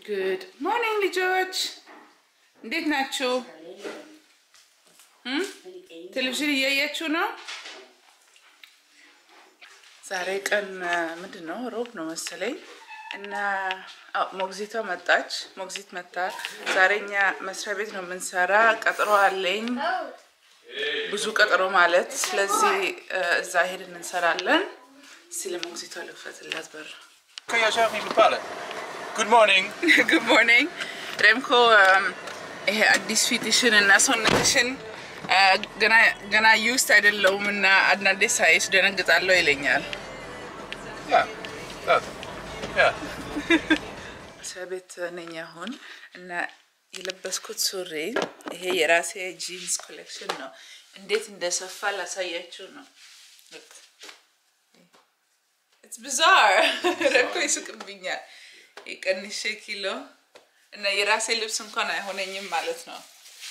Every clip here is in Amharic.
ጉድ ሞርኒንግ ልጆች እንዴት ናችሁ? እም? ቴሌቪዥን እያያችሁ ነው? ዛሬ ቀን ምንድን ነው? ሮብ ነው መሰለኝ እና አዎ፣ ሞግዚቷ መጣች። ሞግዚት መታ። ዛሬ እኛ መስሪያ ቤት ነው የምንሰራ። ቀጠሮ አለኝ፣ ብዙ ቀጠሮ ማለት። ስለዚህ እዛ ሄድን እንሰራለን። ስለ ሞግዚቷ ልክፈትላት በር Kan jij zelf niet bepalen? Good morning. ጉድ ሞርኒንግ ሬምኮ ይሄ አዲስ ፊትሽን እና ሰውነትሽን ገና ዩስት አይደለውም እና አንዳንዴ ሳይሽ ደነግጣለሁ ይለኛል። Ja, dat. Ja. መስሪያ ቤት ነኝ አሁን እና የለበስኩት ሱሪ ይሄ የራሴ ጂንስ ኮሌክሽን ነው። እንዴት እንደሰፋ ላሳያችሁ ነው። ኢትስ ቢዛር ረኮ ይስቅብኛል። የቀንሼ ኪሎ እና የራሴ ልብስ እንኳን አይሆነኝም ማለት ነው።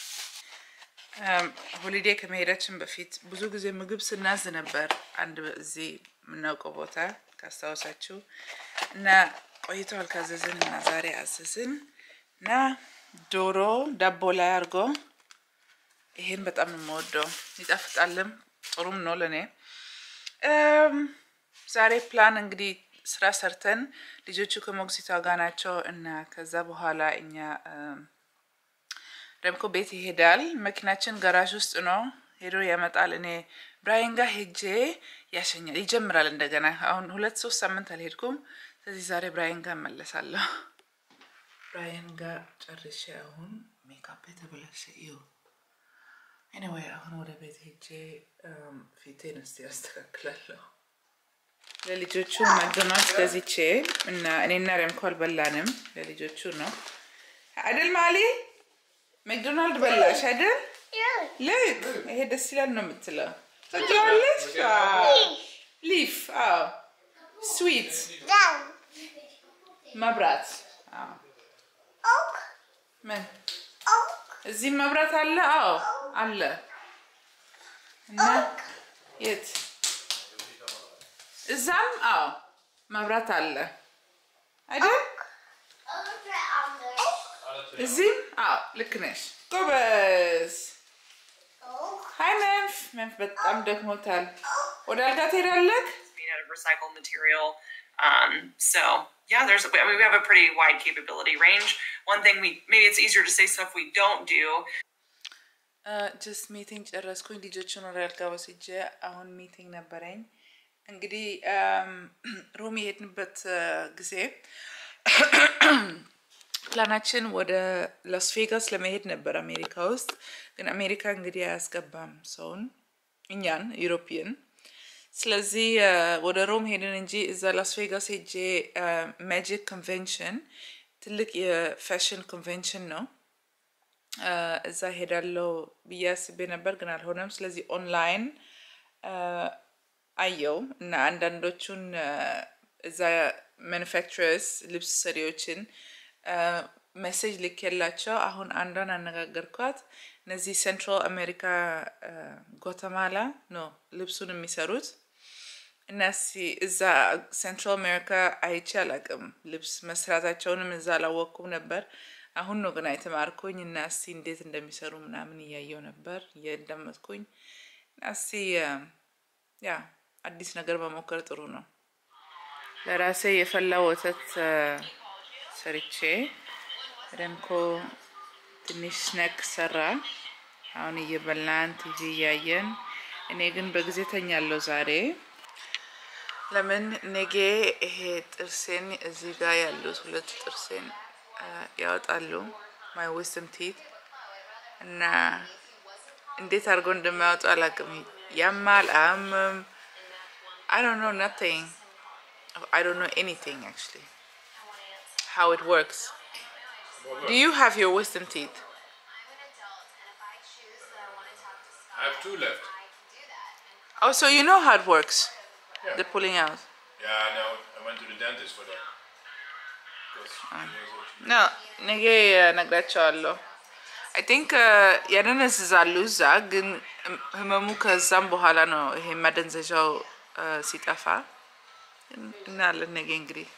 ሆሊዴ ከመሄዳችን በፊት ብዙ ጊዜ ምግብ ስናዝ ነበር አንድ እዚህ የምናውቀው ቦታ ካስታወሳችሁ እና ቆይተዋል ካዘዝን እና ዛሬ አዘዝን እና ዶሮ ዳቦ ላይ አድርጎ ይሄን በጣም ነው የምወደው። ይጣፍጣልም ጥሩም ነው ለእኔ። ዛሬ ፕላን እንግዲህ ስራ ሰርተን ልጆቹ ከሞግዚቷ ጋር ናቸው እና ከዛ በኋላ እኛ ረምኮ ቤት ይሄዳል። መኪናችን ጋራዥ ውስጥ ነው ሄዶ ያመጣል። እኔ ብራይን ጋር ሄጄ ያሸኛል ይጀምራል እንደገና። አሁን ሁለት ሶስት ሳምንት አልሄድኩም። ስለዚህ ዛሬ ብራይን ጋር እመለሳለሁ። ብራይን ጋር ጨርሼ አሁን ሜካፕ የተበላሸ እዩ። ኤኒዌይ አሁን ወደ ቤት ሄጄ ፊቴን እስቲ ያስተካክላለሁ። ለልጆቹ ማክዶናልድስ ገዝቼ እና እኔና ረምኮ አልበላንም። ለልጆቹ ነው አይደል ማሊ? ማክዶናልድ በላሽ አይደል? ልክ ይሄ ደስ ይላል ነው የምትለው። ትወጂዋለሽ? ሊፍ አዎ፣ ስዊት መብራት አዎ። ምን እዚህ መብራት አለ? አዎ አለ። እና የት እዛም? አዎ መብራት አለ አይደል? እዚህም? አዎ ልክ ነሽ። ጎበዝ። ሀይ መንፍ። መንፍ በጣም ደክሞታል። ወደ አልጋ ትሄዳለህ? made out of recycled material. Um, so yeah, there's I mean we have a pretty wide capability range. One thing we maybe it's easier to say stuff we don't do. ጀስት ሚቲንግ ጨረስኩኝ። ልጆቹን ወደ አልጋ ወስጄ አሁን ሚቲንግ ነበረኝ። እንግዲህ ሮም የሄድንበት ጊዜ ፕላናችን ወደ ላስ ቬጋስ ለመሄድ ነበር አሜሪካ ውስጥ። ግን አሜሪካ እንግዲህ አያስገባም ሰውን እኛን ዩሮፒየን። ስለዚህ ወደ ሮም ሄድን እንጂ እዛ ላስ ቬጋስ ሄጄ ማጂክ ኮንቬንሽን ትልቅ የፋሽን ኮንቬንሽን ነው እዛ ሄዳለው ብዬ አስቤ ነበር፣ ግን አልሆነም። ስለዚህ ኦንላይን አየው እና አንዳንዶቹን እዛ ማኑፋክቸረርስ ልብስ ሰሪዎችን ሜሴጅ ልኬላቸው አሁን አንዷን አነጋገርኳት። እነዚህ ሴንትራል አሜሪካ ጓተማላ ነው ልብሱን የሚሰሩት እና እዛ ሴንትራል አሜሪካ አይቼ አላቅም ልብስ መስራታቸውንም እዛ አላወቅኩም ነበር። አሁን ነው ገና የተማርኩኝ እና እስቲ እንዴት እንደሚሰሩ ምናምን እያየው ነበር እያዳመጥኩኝ እና እስቲ ያ አዲስ ነገር መሞከር ጥሩ ነው። ለራሴ የፈላ ወተት ሰርቼ ረምኮ ትንሽ ስነክ ሰራ። አሁን እየበላን ቲቪ እያየን፣ እኔ ግን በጊዜ ተኛለሁ ዛሬ። ለምን ኔጌ ይሄ ጥርሴን እዚህ ጋር ያሉት ሁለት ጥርሴን ያወጣሉ ማይ ዊዝደም ቲት እና እንዴት አድርገው እንደማያወጡ አላውቅም። ያማል አያምም። I don't know nothing. I don't know anything actually. How it works. Do you have your wisdom teeth? I have two left. Oh, so you know how it works? Yeah. The pulling out. Yeah, I know. I went to the dentist for that. Because No, ነገ እነግራቸዋለሁ። አይ ቲንክ ያደነዝዛሉ እዛ፣ ግን ህመሙ ከዛም በኋላ ነው ይሄ ማደንዘዣው ሲጠፋ እናያለን ነገ እንግዲህ